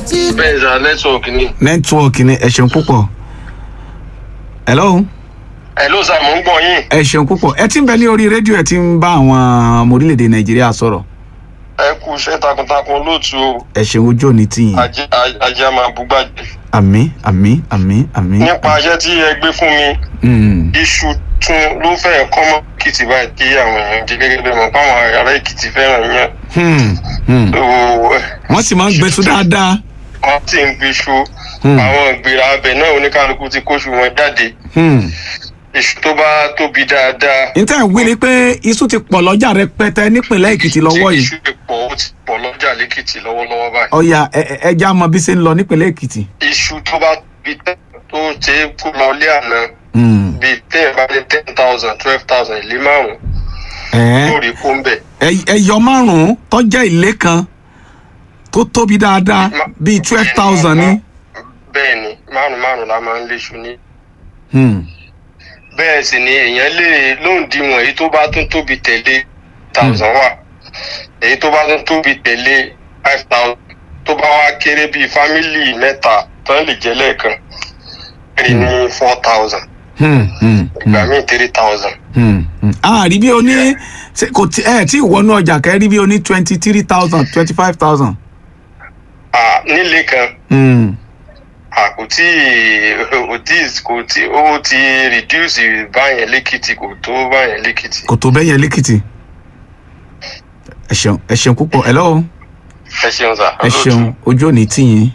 bẹ́ẹ̀ sà nẹ́tíwọ̀kì ni. nẹ́tíwọ̀kì ni ẹ ṣeun púpọ̀ hello hello sà mò ń gbọ́ yín. ẹ ṣeun púpọ̀ ẹ ti ń bẹ ní orí rédíò ẹ ti ń bá àwọn ọmọ orílẹ̀-èdè nàìjíríà sọ̀rọ̀ ẹ kú iṣẹ́ takuntakun olóòtú o ẹ ṣeun ojú òní tì yín ajé ajé a máa búgbàjẹ́. àmì àmì àmì àmì. nípa iṣẹ́ tí ẹ gbé fún mi Mm, iṣu tún ló fẹ́ kọ́ mọ́ èkìtì báyìí kí àwọn èèyàn jẹ gẹ́gẹ́ bẹ́ẹ̀ mọ̀ pé àwọn ará èkìtì fẹ́ràn yẹn. hmm, hmm. wọ́n sì máa ń gbẹ́sù dáadáa. wọ́n ti ń gbé iṣu Hmm. àwọn ìgbéra abẹ náà oníkálukú ti kóṣù wọn jáde Hmm. iṣu tó bá tóbi dáadáa. níta ìwé ni pé iṣu ti pọ̀ lọ́jà rẹpẹtẹ nípìnlẹ̀ èkìtì lọ́wọ́ tí yìí iṣu pọ̀ ó ti pọ̀ lọ́jà lẹ́kìtì lọ́wọ́lọ́wọ́ báyìí. ọ̀yà ẹ- ẹ- ẹja mọ bí ṣe ń lọ nípìnlẹ̀ èkìtì. iṣu tó bá tóbi tẹ́ tó ṣe é kó lọ lé àná Hmm. bíi téèyàn bá ní ten thousand twelve thousand ìlé márùn-ún Ẹ- yóò rí kó ń bẹ̀. ẹ- ẹyọ márùn-ún tó jẹ́ ilé kan tó tóbi dáadáa bíi twelve thousand ní. bẹ́ẹ̀ ni márùn márùn la máa ń léṣu ní. Hmm. bẹ́ẹ̀ sì ni èèyàn lè lóǹdíwọ̀n èyí tó bá tún tóbi tẹ̀lé thousand wà èyí tó bá tún tóbi tẹ̀lé five thousand tó bá wá kéré bíi fámìlì mẹ́ta tán lè jẹ́ lẹ́ẹ̀kan rí ní four thousand Hmm. Hmm. ìgbà míì three thousand. Hmm. Hmm. a rí bí o ní ṣe kò tí ẹ tí ìwọ́nú ọjà kẹ́ rí bí o ní twenty three thousand twenty five thousand. Ah, nílé kan Hmm. ah, kò tí kò tí kò tí ó ti reduce báyẹn lẹ́kìtì kò tó báyẹn lẹ́kìtì. kò tó bẹ́yẹn lẹ́kìtì. ẹ ṣeun ẹ ṣeun púpọ̀ ẹ lọ́wọ́ ẹ ṣeun sà. ẹ ṣeun ojú òní tì yín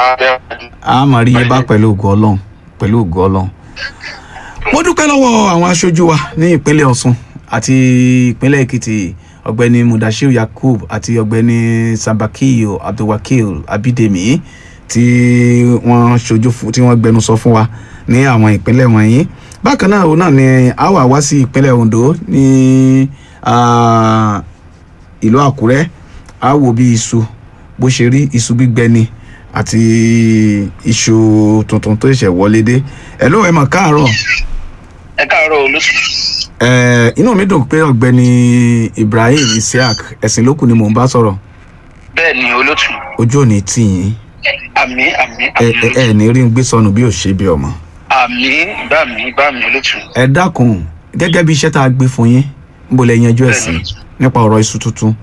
a máa rí yín bá pẹ̀lú ògo ọlọ́run pẹ̀lú ògo ọlọ́run. mo dúpẹ́ lọ́wọ́ àwọn aṣojú wa ní ìpínlẹ̀ ọ̀ṣun àti ìpínlẹ̀ èkìtì ọ̀gbẹ́ni mudashiru yakub àti ọ̀gbẹ́ni sambakiyo abdulwakil abidemi tí wọ́n ṣojú fún tí wọ́n gbẹnusọ fún wa ní àwọn ìpínlẹ̀ wọ̀nyí bákan náà òun náà ni a wà wá sí ìpínlẹ̀ ondo ní ah, ìlú àkúrẹ́ a wò bí iṣu bó ṣe rí iṣu gbígbẹ ni àti iṣu tuntun tó ṣẹ̀ṣẹ̀ wọlé dé ẹ̀ ló ẹ̀ mọ̀ káàárọ̀ ẹ káàárọ̀ olóṣù. ẹ̀ inú mi dùn pé ọ̀gbẹ́ni ibrahim isiaq ẹ̀sìn lókù ni mò ń bá sọ̀rọ̀ bẹ́ẹ̀ ni olóṣù. ojú ò ní tì yín àmì àmì ẹ ẹ ẹ ní rí ń gbé sọnù bí ò ṣe bí ọmọ. àmì bá mi bá mi olóṣù. ẹ dákun gẹ́gẹ́ bí iṣẹ́ tá a gbé fún yín ń bolẹ̀ yanjú ẹ̀ sí nípa ọ̀rọ̀ iṣu tuntun.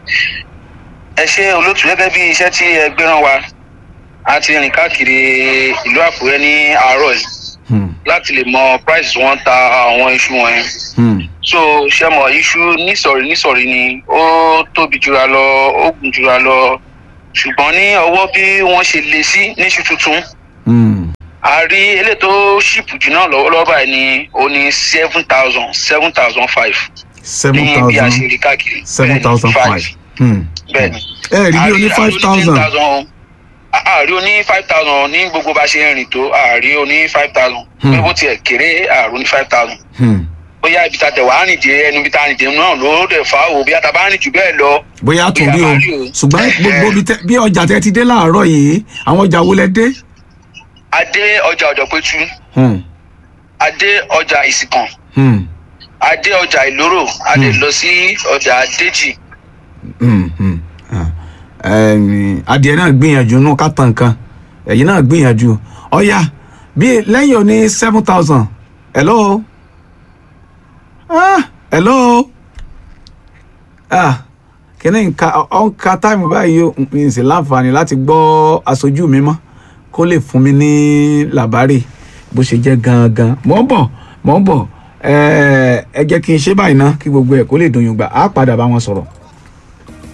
ẹ ṣe olóṣù gẹ́gẹ́ bí iṣẹ́ tí ẹ gbéràn wa a ti rìn káàkiri ìlú àkúrẹ́ ní àárọ̀ yìí Hmm, láti lè mọ price wọn ta àwọn iṣu wọn yẹn. hmm, so ṣe mọ iṣu nísọ̀rí nísọ̀rí ni ó tóbi jura lọ ó gùn jura lọ ṣùgbọ́n ní ọwọ́ bí wọ́n ṣe lé sí níṣu tuntun hmm, a rí eléyìí tó ṣìpù jù náà lọ́wọ́lọ́wọ́ báyìí ni ó ní seven thousand seven thousand five seven ní bí a ṣe thousand rí káàkiri seven thousand five. Hmm. bẹ́ẹ̀ni ẹ rí bí o ní five thousand. àárí oní five thousand ní gbogbo bá ṣe ń rìn tó àárí oní five thousand Hmm. pé bó tiẹ̀ kéré àárí oní five thousand Hmm. bóyá ibi tá a tẹ̀ wá rìn dé ẹnu ibi tá a rìn dé náà ló dẹ̀ fà á wò bí a ta bá rìn jù bẹ́ẹ̀ lọ bóyá tó rí o Bóyá máa rí o. ṣùgbọ́n gbogbo bí tẹ- bí ọjà tẹ ti dé láàárọ̀ yìí àwọn ọjà wo lẹ dé. adé ọjà ọ̀dọ̀pẹ̀tù Hmm, adé ọjà ìsìnkàn hmm, adé ọjà ìlóró adé Hmm. lọ sí ọjà déjì hmm, hmm. Ah. Ẹ̀m, adìẹ náà gbìyànjú nù ká tàn kan ẹ̀yin náà gbìyànjú ọ̀ya bí lẹ́yìn òní seven thousand hello ah hello ah kíní nǹka ọ̀nka táìmù báyìí ó n sì láǹfààní láti gbọ́ aṣojú mi mọ́ kó lè fún mi ní làbárì bó ṣe jẹ́ gangan mò ń bọ̀ mò ń bọ̀ ẹ ẹ jẹ́ kí n ṣe báyìí ná kí gbogbo ẹ̀ kó lè dùn yùn gbà á padà bá wọn sọ̀rọ̀.